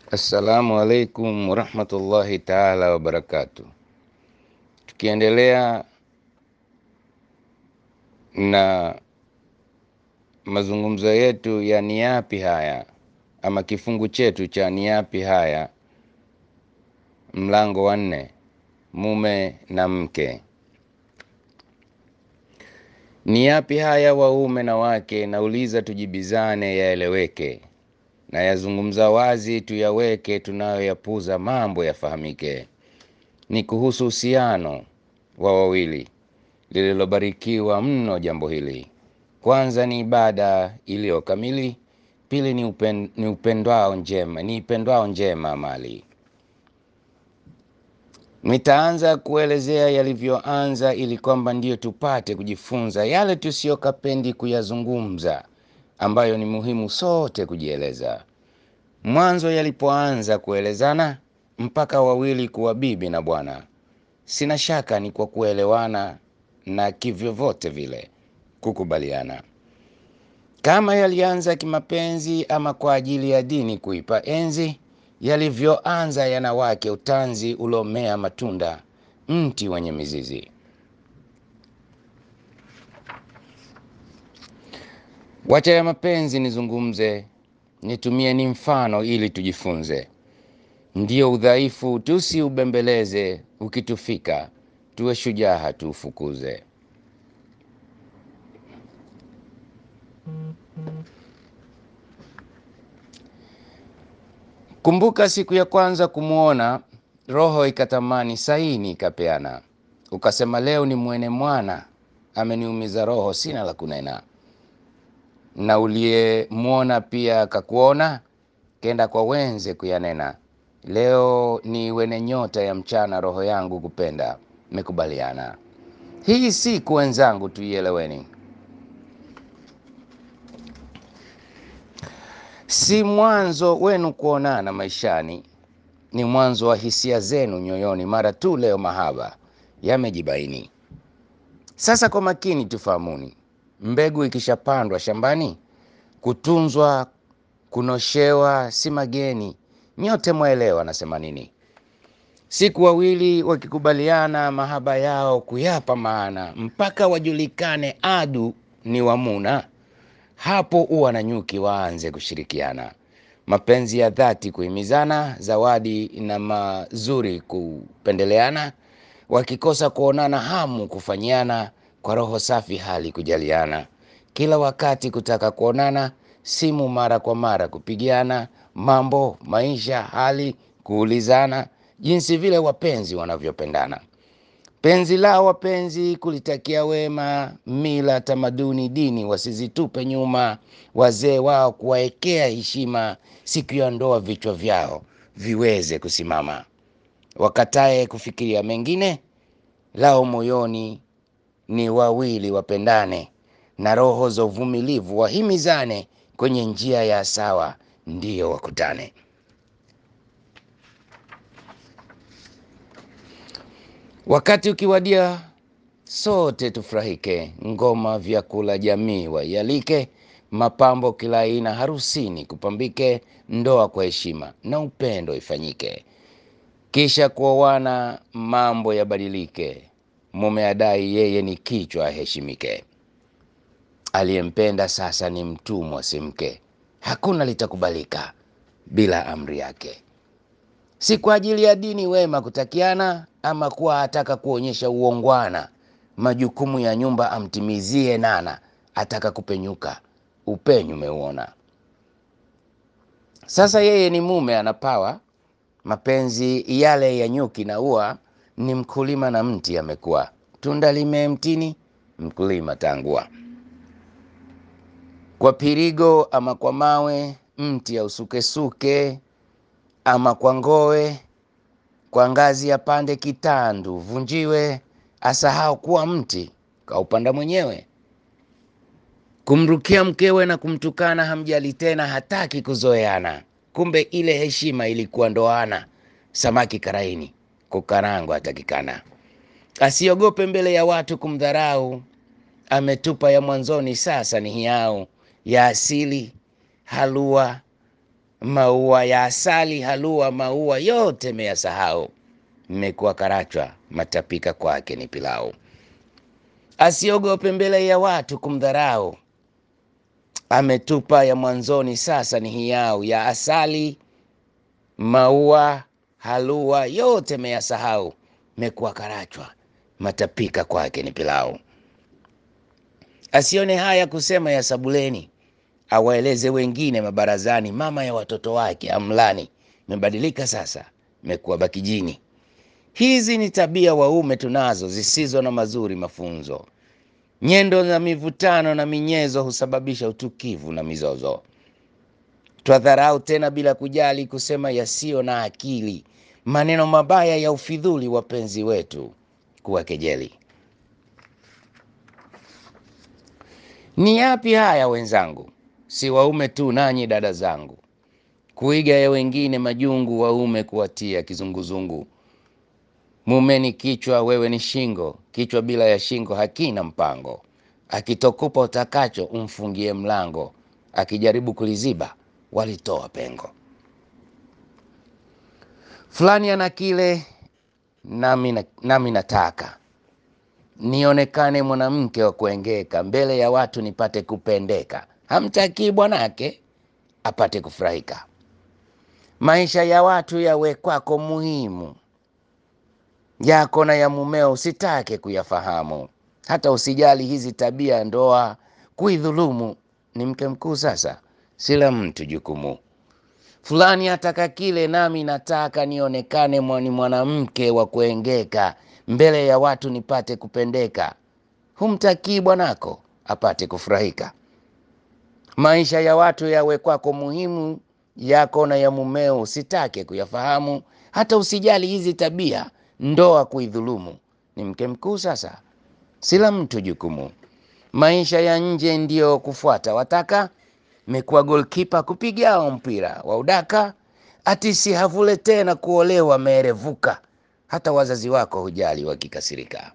Assalamu alaikum warahmatullahi taala wabarakatu. Tukiendelea na mazungumzo yetu ya ni yapi haya ama kifungu chetu cha ni yapi haya, mlango wa nne, mume na mke. Ni yapi haya waume na wake? Nauliza tujibizane, yaeleweke na yazungumza wazi, tuyaweke, tunayoyapuza mambo yafahamike. Ni kuhusu uhusiano wa wawili, lililobarikiwa mno jambo hili. Kwanza ni ibada iliyo kamili, pili ni, upen, ni upendwao njema, ni ipendwao njema mali. Nitaanza kuelezea yalivyoanza, ili kwamba ndiyo tupate kujifunza yale tusiyokapendi kuyazungumza ambayo ni muhimu sote kujieleza. Mwanzo yalipoanza kuelezana mpaka wawili kuwa bibi na bwana, sina shaka ni kwa kuelewana na kivyovyote vile kukubaliana. Kama yalianza kimapenzi ama kwa ajili ya dini kuipa enzi, yalivyoanza yana wake utanzi uliomea matunda, mti wenye mizizi. Wacha ya mapenzi nizungumze, nitumie ni mfano ili tujifunze. Ndiyo udhaifu tusiubembeleze, ukitufika tuwe shujaa tuufukuze. Kumbuka siku ya kwanza kumwona, roho ikatamani, saini ikapeana, ukasema leo ni mwene mwana, ameniumiza roho, sina la kunena na uliyemwona pia akakuona, kenda kwa wenze kuyanena, leo ni wene nyota ya mchana, roho yangu kupenda, mekubaliana. Hii siku wenzangu, tuieleweni, si mwanzo wenu kuonana maishani, ni mwanzo wa hisia zenu nyoyoni, mara tu leo mahaba yamejibaini. Sasa kwa makini tufahamuni mbegu ikishapandwa shambani, kutunzwa kunoshewa si mageni. Nyote mwaelewa nasema nini? Siku wawili wakikubaliana mahaba yao kuyapa maana, mpaka wajulikane adu ni wamuna, hapo uwa na nyuki waanze kushirikiana, mapenzi ya dhati kuhimizana, zawadi na mazuri kupendeleana, wakikosa kuonana hamu kufanyiana kwa roho safi hali kujaliana, kila wakati kutaka kuonana, simu mara kwa mara kupigiana, mambo maisha hali kuulizana, jinsi vile wapenzi wanavyopendana. Penzi lao wapenzi kulitakia wema, mila tamaduni dini wasizitupe nyuma, wazee wao kuwaekea heshima, siku ya ndoa vichwa vyao viweze kusimama, wakatae kufikiria mengine, lao moyoni ni wawili wapendane, na roho za uvumilivu wahimizane, kwenye njia ya sawa ndiyo wakutane. Wakati ukiwadia, sote tufurahike, ngoma, vyakula, jamii waialike, mapambo kila aina harusini kupambike, ndoa kwa heshima na upendo ifanyike, kisha kuoana mambo yabadilike mume adai yeye ni kichwa aheshimike, aliyempenda sasa ni mtumwa si mke, hakuna litakubalika bila amri yake. Si kwa ajili ya dini wema kutakiana, ama kuwa ataka kuonyesha uongwana, majukumu ya nyumba amtimizie nana, ataka kupenyuka upenyu meuona. Sasa yeye ni mume anapawa, mapenzi yale ya nyuki na ua ni mkulima na mti amekuwa, tunda limee mtini, mkulima tangua. Kwa pirigo ama kwa mawe, mti ausukesuke, ama kwa ngowe, kwa ngazi ya pande kitandu vunjiwe, asahau kuwa mti kaupanda mwenyewe. Kumrukia mkewe na kumtukana, hamjali tena, hataki kuzoeana, kumbe ile heshima ilikuwa ndoana. Samaki karaini kukarangwa atakikana, asiogope mbele ya watu kumdharau, ametupa ya mwanzoni, sasa ni hiau ya asili halua maua ya asali, halua, maua yote meyasahau. Mmekuwa karachwa, matapika kwake ni pilau. Asiogope mbele ya watu kumdharau, ametupa ya mwanzoni, sasa ni hiyau. Ya asali, maua, halua yote meyasahau. Mmekuwa karachwa, matapika kwake ni pilau. Asione haya kusema ya sabuleni, awaeleze wengine mabarazani, mama ya watoto wake amlani. Mebadilika sasa, mekuwa bakijini. Hizi ni tabia waume tunazo zisizo na mazuri mafunzo. Nyendo na mivutano na minyezo husababisha utukivu na mizozo. Twadharau tena bila kujali, kusema yasiyo na akili, maneno mabaya ya ufidhuli, wapenzi wetu kuwakejeli. Ni yapi haya wenzangu? Si waume tu, nanyi dada zangu, kuiga ya wengine majungu, waume kuwatia kizunguzungu. Mume ni kichwa, wewe ni shingo. Kichwa bila ya shingo hakina mpango. Akitokupa utakacho, umfungie mlango. Akijaribu kuliziba, walitoa pengo. Fulani ana kile, nami na- nami nataka nionekane mwanamke wa kuengeka, mbele ya watu nipate kupendeka. Hamtakii bwanake apate kufurahika. Maisha ya watu yawe kwako muhimu, yako na ya mumeo usitake kuyafahamu. Hata usijali hizi tabia ndoa kuidhulumu. Ni mke mkuu sasa, sila mtu jukumu. Fulani ataka kile, nami nataka nionekane mwa- ni mwanamke wa kuengeka, mbele ya watu nipate kupendeka. Humtakii bwanako apate kufurahika. Maisha ya watu yawe kwako muhimu, yako na ya mumeo usitake kuyafahamu. Hata usijali hizi tabia ndoa kuidhulumu. Ni mke mkuu sasa, sila mtu jukumu. Maisha ya nje ndiyo kufuata wataka, mekuwa golkipa kupigao mpira wa udaka, ati si havule tena kuolewa meerevuka. Hata wazazi wako hujali wakikasirika.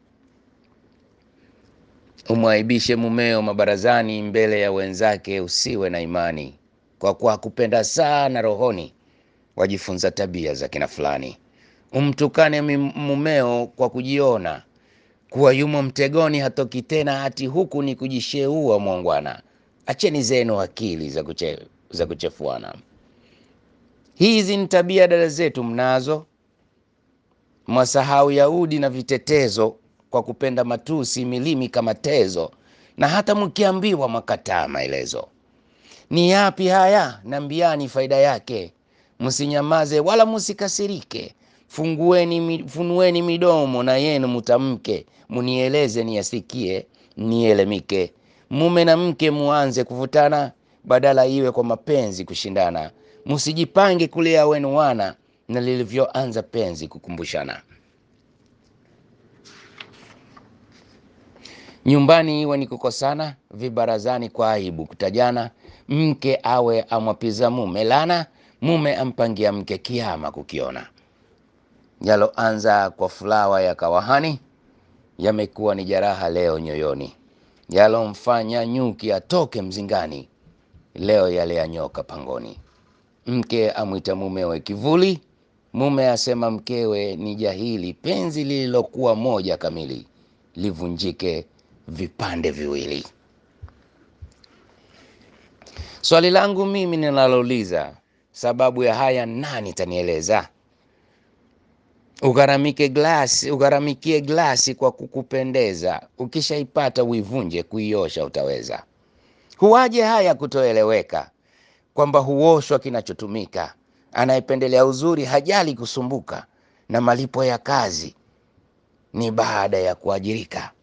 Umwaibishe mumeo mabarazani, mbele ya wenzake usiwe na imani, kwa kuwa kupenda sana rohoni, wajifunza tabia za kina fulani. Umtukane mi- mumeo kwa kujiona kuwa yumo mtegoni, hatoki tena, hati huku ni kujisheua mwangwana. Acheni zenu akili za, kuche, za kuchefuana. Hizi ni tabia dada zetu mnazo, mwasahau yaudi na vitetezo kwa kupenda matusi, milimi kama tezo, na hata mkiambiwa makataa maelezo. Ni yapi haya? Nambiani faida yake, msinyamaze wala msikasirike. Fungueni, mi- funueni midomo na yenu mutamke, munieleze niyasikie, nielemike. Mume na mke muanze kuvutana, badala iwe kwa mapenzi kushindana. Msijipange kulea wenu wana, na lilivyoanza penzi kukumbushana. Nyumbani iwe ni kukosana, vibarazani kwa aibu kutajana. Mke awe amwapiza mume lana, mume ampangia mke kiama kukiona. Yaloanza kwa fulawa ya kawahani, yamekuwa ni jeraha leo nyoyoni. Yalomfanya nyuki atoke mzingani, leo yale ya nyoka pangoni. Mke amwita mumewe kivuli, mume asema mkewe ni jahili. Penzi lililokuwa moja kamili livunjike vipande viwili. Swali langu mimi ninalouliza, sababu ya haya nani tanieleza? Ugharamike glasi, ugharamikie glasi kwa kukupendeza, ukishaipata uivunje, kuiosha utaweza. Huwaje haya kutoeleweka, kwamba huoshwa kinachotumika. Anayependelea uzuri hajali kusumbuka, na malipo ya kazi ni baada ya kuajirika.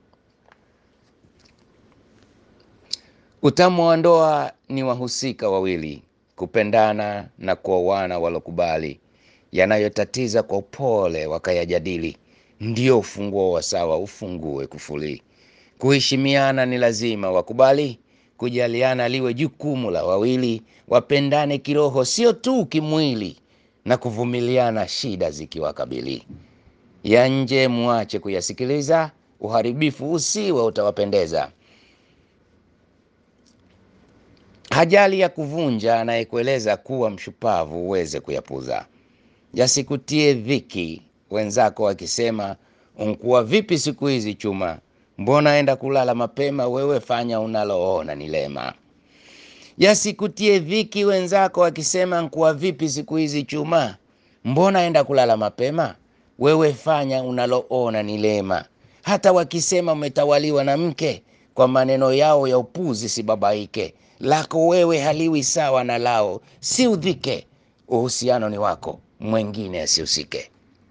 Utamu wa ndoa ni wahusika wawili kupendana na kuoana walokubali, yanayotatiza kwa upole wakayajadili, ndio ufunguo wa sawa ufungue kufuli. Kuheshimiana ni lazima wakubali, kujaliana liwe jukumu la wawili, wapendane kiroho sio tu kimwili, na kuvumiliana shida zikiwakabili. Ya nje muache kuyasikiliza, uharibifu usiwe utawapendeza. hajali ya kuvunja, anayekueleza kuwa mshupavu uweze kuyapuza. Yasikutie dhiki wenzako wakisema, unkuwa vipi siku hizi chuma, mbona enda kulala mapema, wewe fanya unaloona ni lema. Yasikutie dhiki wenzako wakisema, nkuwa vipi siku hizi chuma, mbona enda kulala mapema, wewe fanya unaloona ni lema. Hata wakisema umetawaliwa na mke, kwa maneno yao ya upuzi sibabaike. Lako wewe haliwi sawa na lao, si udhike. Uhusiano ni wako, mwengine asihusike.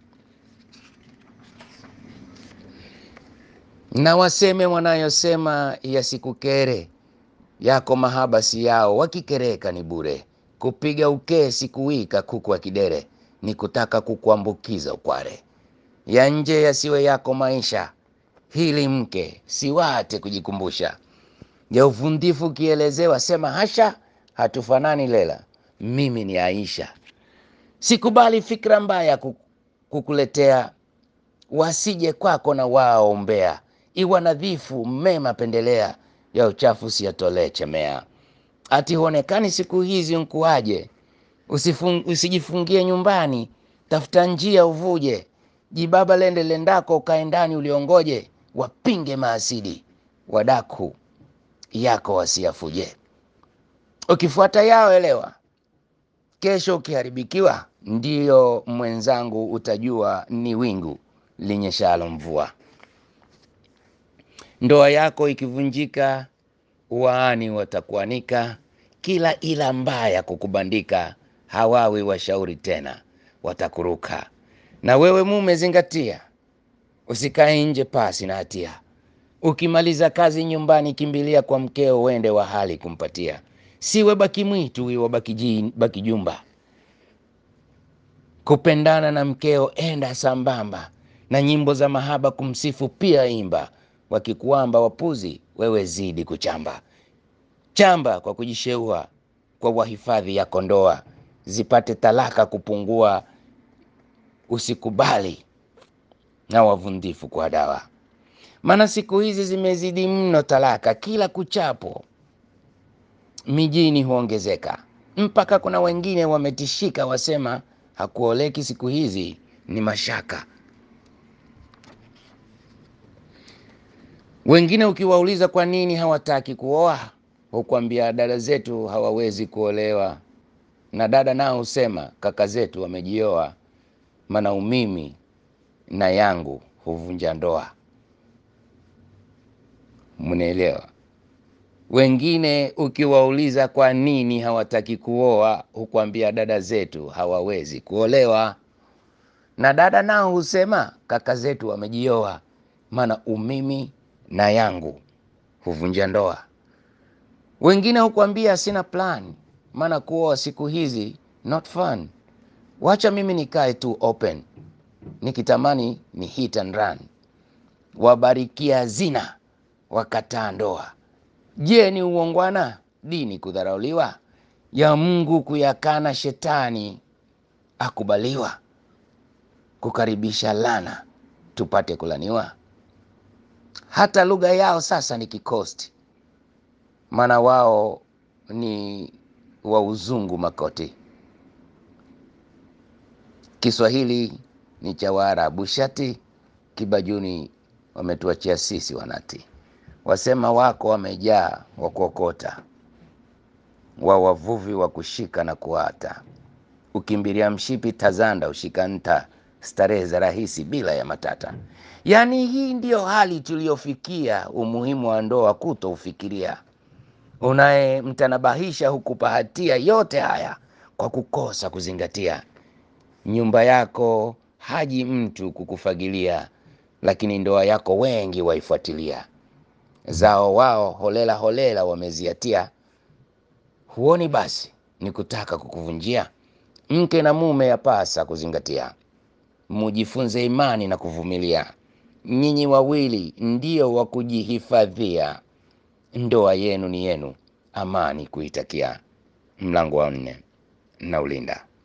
Na waseme wanayosema yasikukere, yako mahaba si yao, wakikereka ni bure. Kupiga ukee sikuwika kuku wa kidere, ni kutaka kukuambukiza ukware. Ya nje yasiwe yako maisha, hili mke siwate kujikumbusha. Ya uvundifu ukielezewa, sema hasha, hatufanani lela, mimi ni Aisha. Sikubali fikra mbaya ku- kukuletea, wasije kwako na wao ombea. Iwa nadhifu mema pendelea, ya uchafu siyatolee chemea. Ati huonekani siku hizi nkuaje, Usifung, usijifungie nyumbani, tafuta njia uvuje. Jibaba lende lendako, ukae ndani uliongoje. Wapinge maasidi, wadaku yako wasiyafuje. Ukifuata yao elewa, kesho ukiharibikiwa, ndiyo mwenzangu utajua ni wingu linyeshalo mvua. Ndoa yako ikivunjika, waani watakuanika, kila ila mbaya kukubandika, hawawi washauri tena, watakuruka. Na wewe mume, zingatia, usikae nje pasi na hatia. Ukimaliza kazi nyumbani, kimbilia kwa mkeo, uende wa hali kumpatia. Siwe baki mwitu, iwe baki, ji- baki jumba. Kupendana na mkeo, enda sambamba na nyimbo za mahaba, kumsifu pia imba. Wakikuamba wapuzi, wewe zidi kuchamba chamba kwa kujisheua kwa wahifadhi yako ndoa, zipate talaka kupungua. Usikubali na wavundifu kwa dawa, maana siku hizi zimezidi mno talaka, kila kuchapo mijini huongezeka, mpaka kuna wengine wametishika, wasema hakuoleki siku hizi ni mashaka. Wengine ukiwauliza kwa nini hawataki kuoa, hukwambia dada zetu hawawezi kuolewa, na dada nao husema kaka zetu wamejioa, maana umimi na yangu huvunja ndoa. Mnaelewa? Wengine ukiwauliza kwa nini hawataki kuoa, hukwambia dada zetu hawawezi kuolewa, na dada nao husema kaka zetu wamejioa, maana umimi na yangu huvunja ndoa. Wengine hukwambia sina plan, maana kuoa siku hizi not fun. Wacha mimi nikae tu open, nikitamani ni hit and run. Wabarikia zina, wakataa ndoa. Je, ni uongwana dini kudharauliwa, ya Mungu kuyakana, shetani akubaliwa, kukaribisha lana tupate kulaniwa? Hata lugha yao sasa ni kikosti, maana wao ni wa uzungu makoti. Kiswahili ni cha Waarabu shati, Kibajuni wametuachia sisi wanati. Wasema wako wamejaa wa kuokota, wa wavuvi wa kushika na kuata. Ukimbilia mshipi tazanda, ushika nta, starehe za rahisi bila ya matata. Yaani hii ndiyo hali tuliyofikia, umuhimu wa ndoa kuto ufikiria. Unayemtanabahisha hukupa hatia yote haya kwa kukosa kuzingatia. Nyumba yako haji mtu kukufagilia, lakini ndoa yako wengi waifuatilia. Zao wao holela holela wameziatia, huoni basi ni kutaka kukuvunjia. Mke na mume yapasa kuzingatia, mujifunze imani na kuvumilia. Nyinyi wawili ndio wa kujihifadhia, ndoa yenu ni yenu, amani kuitakia. Mlango wa nne na ulinda